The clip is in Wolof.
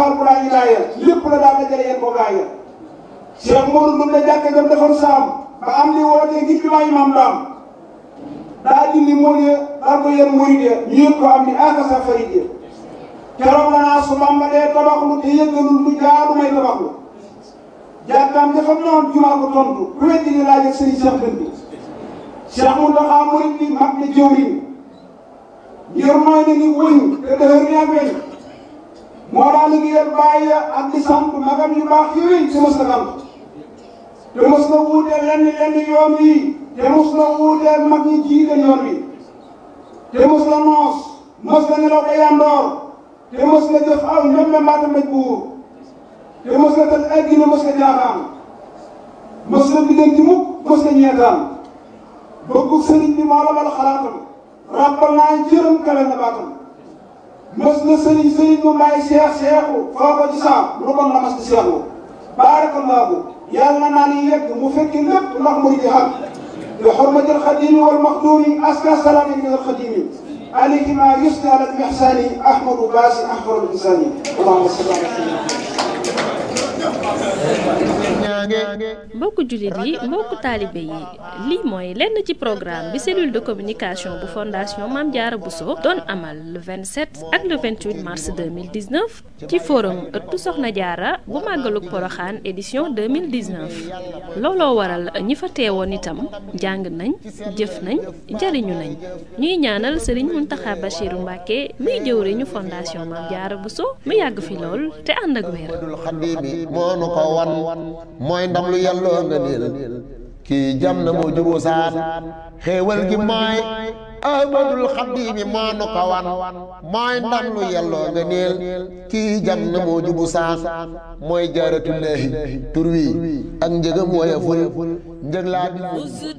faal bu laa ilaaya lépp la daal dajale yéen ko gaaya Cheikh Modou mën na jàkka jam defoon saam ba am li wootee ngir jumaa imam daam daa dindi mool ya daal ko yéen murid ya ñu yëg ko am ni aka sa farid ya keroog la naa su Bamba dee tabaxlu te yëggalul lu jaadu may tabaxlu jàkkaam dafa noon jumaa ko tontu ku weddi ni laaj ak sëriñ Cheikh Dënd bi Cheikh Mountakha murid bi mag na jëwriñ ngir mooy ne ni wëñ te dëhër ni ak weñ moo daa liggéeyal bàyyi ak di sant magam yu baax yooyu te mës na sant te mës na wuute lenn lenn yoon wi te mës na wuute mag ñi jiite yoon wi te mës na noos mës na nelaw ba yandoor te mës na jëf aw ñoom mbaata mbéj buur te mës na tëj ay gine mës na jaaxaan mës na diggante mukk mës na ñeetaan bëggu sëriñ bi moo la bal xalaatam ràbbal naa jërëm kale na baatam mës na sëriñ sëriñ mu bàyyi seex seexu foo ko ci saam lu kon la mas di seexu baarakallaahu yàlla naa ni yegg mu fekki lépp ndax mu di xam bi xurmatil xadimi wal maxdumi aska salaami min al xadimi alayhi ma yusni ala al ihsani ahmadu baasi ahmadu insani allahumma salli ala mbokku jullit yi mbokku taalibe yi lii mooy lenn ci programme bi cellule de communication bu fondation Mame Diarra Bousso doon amal le 27 ak le 28 mars 2019 ci forum ëttu Soxna Diarra bu màggalug Poroxaan édition 2019 looloo waral ñi fa teewoon itam jàng nañ jëf nañ jariñu nañ ñuy ñaanal Serigne Mountakha Bachirou Mbacké muy jëwriñu fondation Mame Diarra Bousso mu yàgg fi lool te ànd ak wér moo nu ko wan mooy ndam lu yàlloo nga niil kii jam na moo juboo saan xéewal gi mooy ahmadul xaddiimi moo nu ko wan mooy ndam lu yàlloo nga niil kii jam na moo jubu saan mooy jaaratullaahi tur wi ak njëgam woyeful njëg laa bi